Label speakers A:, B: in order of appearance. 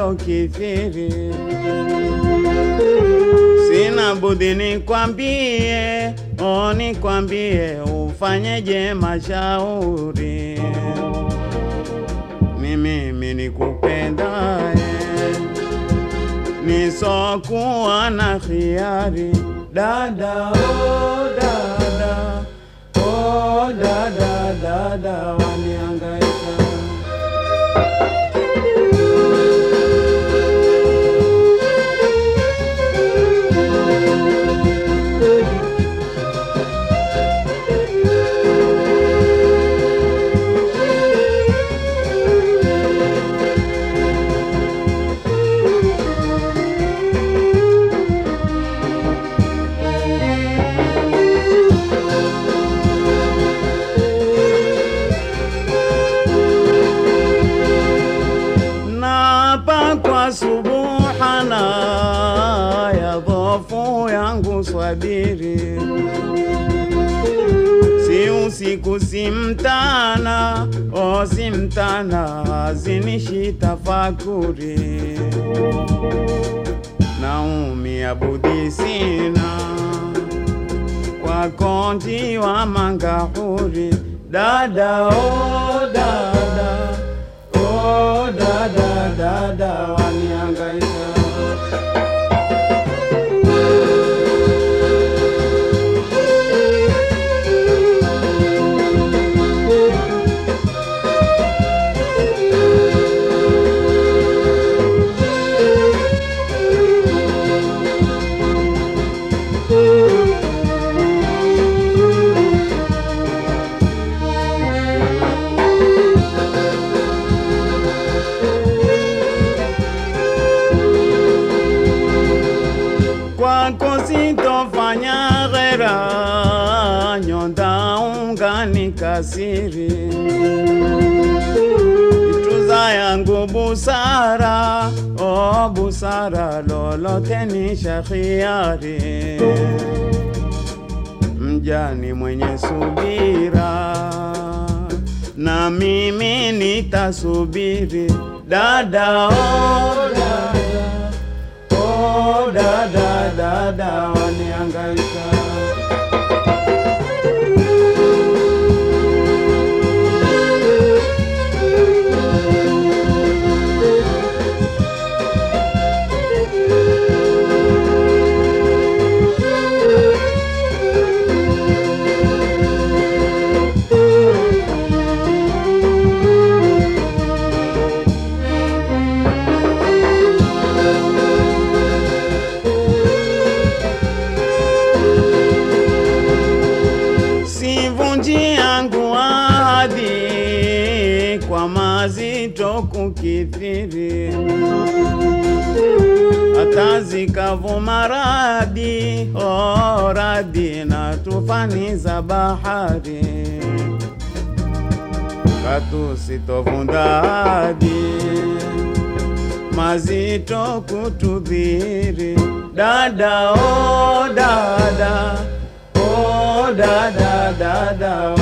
A: yalokithiri. Sina budi nikwambie, o nikwambie, ufanyeje mashauri. Ni mimi nikupendaye, nisokuwa na khiari. Dada, oh dada, oh dada, dada waniangaika Naapa kwa subuhana ya dhofu yangu swabiri, si usiku si mtana, o si mtana, zinishi tafakuri, naumia budi sina kwa konti wa mangahuri, dada oh dada Oh, dada dada waniangaika kwako sitofanya ghera, nyonda ungani kasiri, tuza yangu busara, o busara, lolote ni shakhiari, mjani mwenye subira, na mimi nitasubiri, dada oh, dada Oh, dada dada waniangaika sivunji yangu ahadi kwa mazito kukithiri, hata zikavuma radi oh, radi na tufani za bahari, katu sitovunda ahadi mazito kutudhiri, dada oh, dada oh, dada dada